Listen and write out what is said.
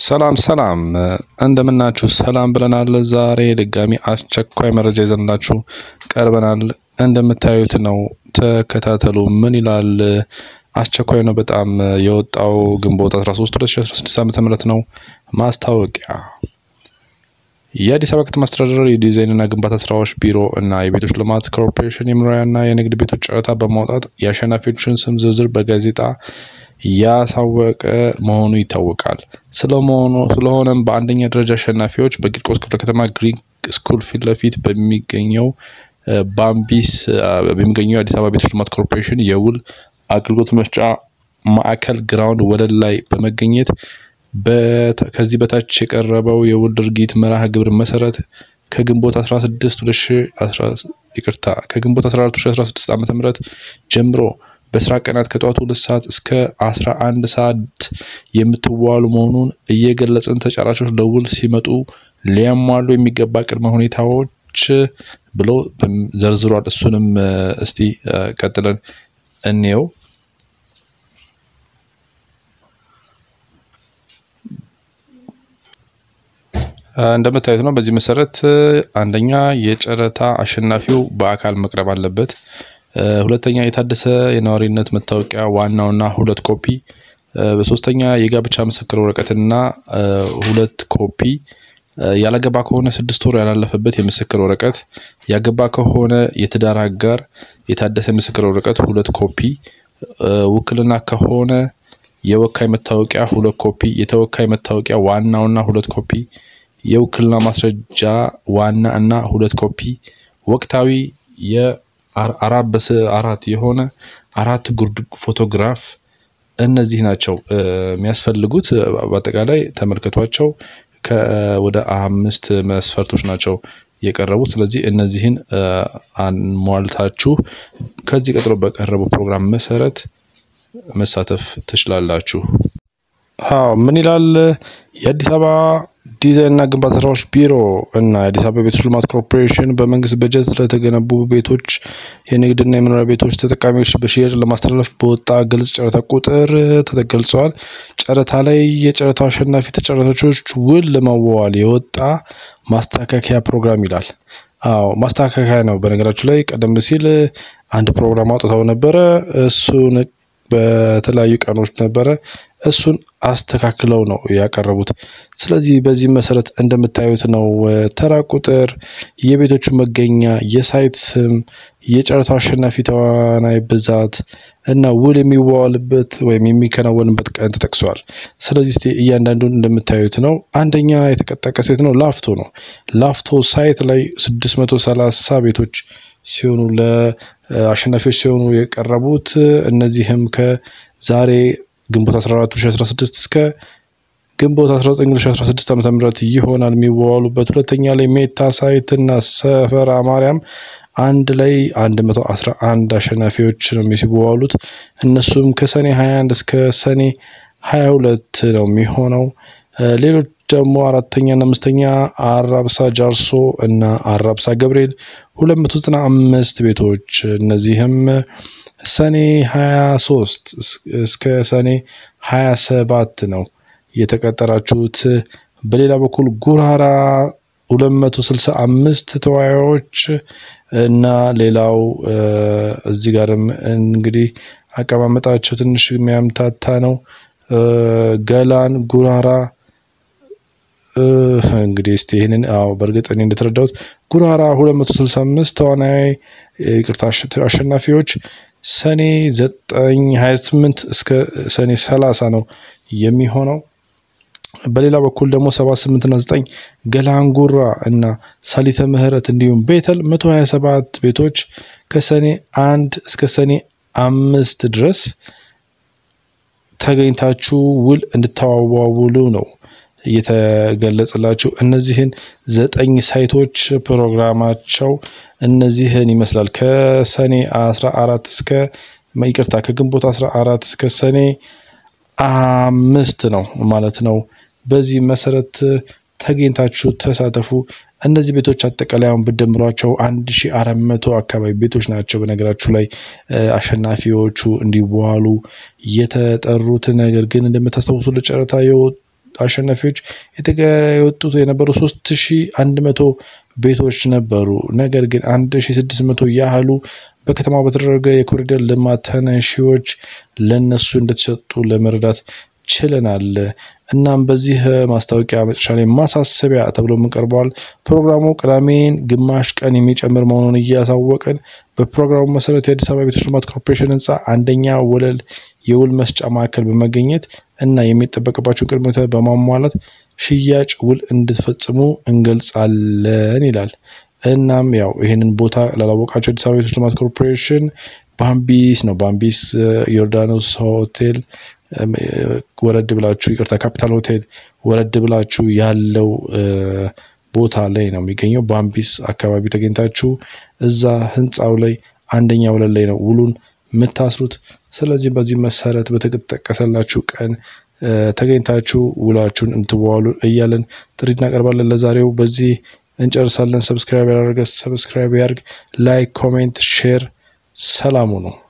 ሰላም ሰላም እንደምናችሁ ሰላም ብለናል። ዛሬ ድጋሚ አስቸኳይ መረጃ ይዘንላችሁ ቀርበናል። እንደምታዩት ነው፣ ተከታተሉ። ምን ይላል? አስቸኳይ ነው በጣም የወጣው ግንቦት 13 2016 ዓ.ም ነው። ማስታወቂያ የአዲስ አበባ ከተማ አስተዳደር የዲዛይንና ግንባታ ስራዎች ቢሮ እና የቤቶች ልማት ኮርፖሬሽን የመኖሪያና የንግድ ቤቶች ጨረታ በማውጣት የአሸናፊዎችን ስም ዝርዝር በጋዜጣ ያሳወቀ መሆኑ ይታወቃል። ስለመሆኑ ስለሆነም በአንደኛ ደረጃ አሸናፊዎች በቂርቆስ ክፍለ ከተማ ግሪክ ስኩል ፊት ለፊት በሚገኘው ባምቢስ በሚገኘው የአዲስ አበባ ቤቶች ልማት ኮርፖሬሽን የውል አገልግሎት መስጫ ማዕከል ግራውንድ ወለል ላይ በመገኘት ከዚህ በታች የቀረበው የውል ድርጊት መርሃ ግብር መሰረት ከግንቦት 16 ይቅርታ ከግንቦት 14 2016 ዓ.ም ጀምሮ በስራ ቀናት ከጠዋቱ ሁለት ሰዓት እስከ 11 ሰዓት የምትዋሉ መሆኑን እየገለጽን ተጫራቾች ለውል ሲመጡ ሊያሟሉ የሚገባ ቅድመ ሁኔታዎች ብሎ ዘርዝሯል። እሱንም እስቲ ቀጥለን እንየው። እንደምታዩት ነው። በዚህ መሰረት አንደኛ የጨረታ አሸናፊው በአካል መቅረብ አለበት። ሁለተኛ የታደሰ የነዋሪነት መታወቂያ ዋናውና ሁለት ኮፒ። በሶስተኛ የጋብቻ ምስክር ወረቀትና ሁለት ኮፒ። ያላገባ ከሆነ ስድስት ወር ያላለፈበት የምስክር ወረቀት። ያገባ ከሆነ የትዳር አጋር የታደሰ ምስክር ወረቀት ሁለት ኮፒ። ውክልና ከሆነ የወካይ መታወቂያ ሁለት ኮፒ። የተወካይ መታወቂያ ዋናውና ሁለት ኮፒ። የውክልና ማስረጃ ዋና እና ሁለት ኮፒ። ወቅታዊ የአራት በአራት የሆነ አራት ጉርድ ፎቶግራፍ። እነዚህ ናቸው የሚያስፈልጉት። በአጠቃላይ ተመልከቷቸው። ወደ አምስት መስፈርቶች ናቸው የቀረቡት። ስለዚህ እነዚህን አሟልታችሁ ከዚህ ቀጥሎ በቀረበው ፕሮግራም መሰረት መሳተፍ ትችላላችሁ። አዎ ምን ይላል? የአዲስ አበባ ዲዛይንና ግንባታ ስራዎች ቢሮ እና የአዲስ አበባ ቤቶች ልማት ኮርፖሬሽን በመንግስት በጀት ለተገነቡ ቤቶች፣ የንግድና የመኖሪያ ቤቶች ተጠቃሚዎች በሽያጭ ለማስተላለፍ በወጣ ግልጽ ጨረታ ቁጥር ተገልጸዋል። ጨረታ ላይ የጨረታው አሸናፊ ተጫራቾች ውል ለመዋዋል የወጣ ማስተካከያ ፕሮግራም ይላል። አዎ ማስተካከያ ነው። በነገራችሁ ላይ ቀደም ሲል አንድ ፕሮግራም አውጥተው ነበረ። እሱን በተለያዩ ቀኖች ነበረ እሱን አስተካክለው ነው ያቀረቡት። ስለዚህ በዚህ መሰረት እንደምታዩት ነው ተራ ቁጥር፣ የቤቶቹ መገኛ፣ የሳይት ስም፣ የጨረታው አሸናፊ ተዋናይ ብዛት እና ውል የሚዋዋልበት ወይም የሚከናወንበት ቀን ተጠቅሷል። ስለዚህ እስቲ እያንዳንዱን እንደምታዩት ነው። አንደኛ የተጠቀሰ የት ነው? ላፍቶ ነው። ላፍቶ ሳይት ላይ ስድስት መቶ ሰላሳ ቤቶች ሲሆኑ ለአሸናፊዎች ሲሆኑ የቀረቡት እነዚህም ከዛሬ ግንቦት 14 2016 እስከ ግንቦት 19 2016 ዓ.ም ይሆናል የሚዋዋሉበት። ሁለተኛ ላይ ሜታ ሳይት እና ሰፈራ ማርያም አንድ ላይ 111 አሸናፊዎች ነው የሚዋዋሉት። እነሱም ከሰኔ 21 እስከ ሰኔ 22 ነው የሚሆነው። ሌሎች ደግሞ አራተኛ እና አምስተኛ አራብሳ ጃርሶ እና አራብሳ ገብርኤል 295 ቤቶች እነዚህም ሰኔ 23 እስከ ሰኔ 27 ነው የተቀጠራችሁት። በሌላ በኩል ጉራራ 265 ተወያዮች እና ሌላው እዚህ ጋርም እንግዲህ አቀማመጣቸው ትንሽ የሚያምታታ ነው። ገላን ጉራራ እንግዲህ እስቲ ይህንን አዎ በእርግጥ እኔ እንደተረዳሁት ጉራራ 265 ተዋናይ ይቅርታ አሸናፊዎች ሰኔ 9 28 እስከ ሰኔ 30 ነው የሚሆነው። በሌላ በኩል ደግሞ 78 እና 9 ገላንጉራ እና ሳሊተ ምህረት እንዲሁም ቤተል 127 ቤቶች ከሰኔ አንድ እስከ ሰኔ አምስት ድረስ ተገኝታችሁ ውል እንድታዋውሉ ነው እየተገለጸላችሁ እነዚህን ዘጠኝ ሳይቶች ፕሮግራማቸው እነዚህን ይመስላል። ከሰኔ አስራ አራት እስከ ይቅርታ ከግንቦት አስራ አራት እስከ ሰኔ አምስት ነው ማለት ነው። በዚህ መሰረት ተገኝታችሁ ተሳተፉ። እነዚህ ቤቶች አጠቃላይ አሁን ብደምሯቸው አንድ ሺ አራት መቶ አካባቢ ቤቶች ናቸው። በነገራችሁ ላይ አሸናፊዎቹ እንዲዋሉ የተጠሩት ነገር ግን እንደምታስታውሱ ለጨረታ አሸናፊዎች የወጡት የነበሩ ሶስት ሺ አንድ መቶ ቤቶች ነበሩ። ነገር ግን አንድ ሺ ስድስት መቶ ያህሉ በከተማው በተደረገ የኮሪደር ልማት ተነሺዎች ለነሱ እንደተሰጡ ለመረዳት ችለናል። እናም በዚህ ማስታወቂያ መጨረሻ ላይ ማሳሰቢያ ተብሎ የምንቀርበዋል ፕሮግራሙ ቅዳሜን ግማሽ ቀን የሚጨምር መሆኑን እያሳወቅን በፕሮግራሙ መሰረት የአዲስ አበባ ቤቶች ልማት ኮርፖሬሽን ህንፃ አንደኛ ወለል የውል መስጫ ማዕከል በመገኘት እና የሚጠበቅባቸውን ቅድመ ሁኔታ በማሟላት ሽያጭ ውል እንድትፈጽሙ እንገልጻለን ይላል። እናም ያው ይህንን ቦታ ላላወቃቸው አዲስ አበባ ቤቶች ልማት ኮርፖሬሽን ባምቢስ ነው። ባምቢስ ዮርዳኖስ ሆቴል ወረድ ብላችሁ ይቅርታ፣ ካፒታል ሆቴል ወረድ ብላችሁ ያለው ቦታ ላይ ነው የሚገኘው። ባምቢስ አካባቢ ተገኝታችሁ እዛ ህንፃው ላይ አንደኛ ወለል ላይ ነው ውሉን የምታስሩት። ስለዚህ በዚህ መሰረት በተጠቀሰላችሁ ቀን ተገኝታችሁ ውላችሁን እንትዋሉ እያለን ጥሪ እናቀርባለን። ለዛሬው በዚህ እንጨርሳለን። ሰብስክራይብ ያደረገ ሰብስክራይብ ያርግ፣ ላይክ፣ ኮሜንት፣ ሼር። ሰላሙ ነው።